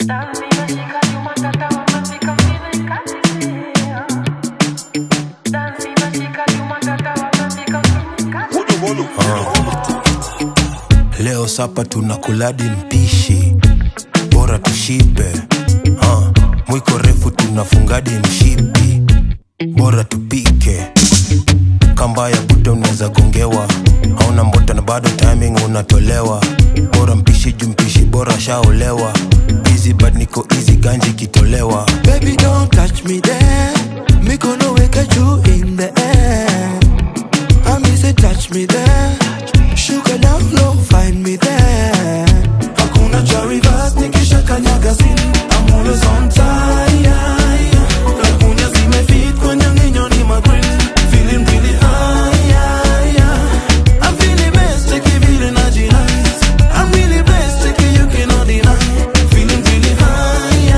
Leo sapa tunakuladi mpishi, bora tushibe. Uh, mwiko refu tunafungadi mshipi, bora tupike. Kamba ya buta unaweza gongewa, hauna mbota na bado timing unatolewa. Bora mpishi juu mpishi bora shaolewa. Easy but niko easy ganji kitolewa. Baby, don't touch me there. Me gonna wake at you in the air. I me say touch me there. Sugar down low, find me there. Hakuna cha reverse, nikisha kanyaga zini. I'm always on time. Kakunya zimefit kwenye nginyo ni magrill. Feeling really high. I'm feeling best, take it feeling nice. I'm really best, take it you cannot deny. Feeling really high.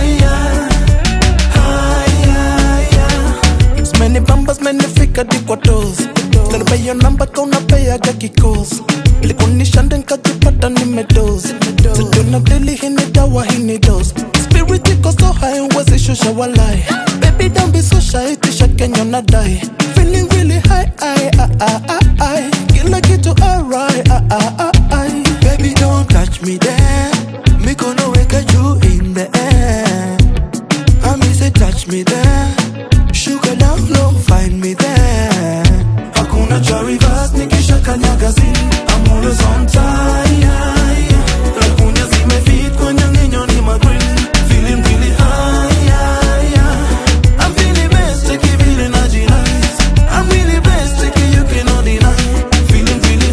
Many bambas, many fika di kwa toes Nilipay your number ka unapeaga kikos Ilikunisha ndo nikajipata nimedoze Sijuna dili hii ni dawa hii ni dose Spirit iko so high huwezi shusha walai Baby don't be so shy tisha Kenya unadai Feeling really high I, I, I, I, I. Kila kitu alright I, I, I, I. Baby don't touch me there Me gonna wake you in the air I me say touch me there Sugar down low, find me there. Hakuna cha reverse, nikisha kanyaga zini. I'm always on time. Rakunya zimefit kwenye nginyo ni magrill. Feeling really high. I'm feeling best, take it feeling nice. I'm really best, take it you cannot deny. Feeling really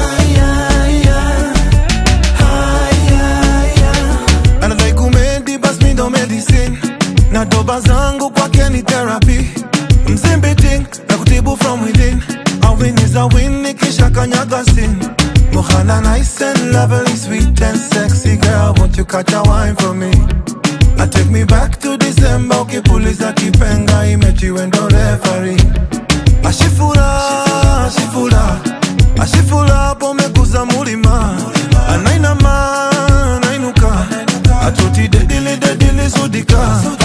high. Anadai kumedi bas mi ndo medicine na doba zangu kwake ni therapy mzimbiting na kutibu from within a win is a win nikisha kanyaga sin Mohana nice and lovely, sweet and sexy girl Won't you catch a wine for me? I take me back to December Ukipuliza kipenga imechiwe ndo referee Ashifura, ashifura Ashifura pomekuza mulima Anainama, anainuka Atoti dedili dedili sudika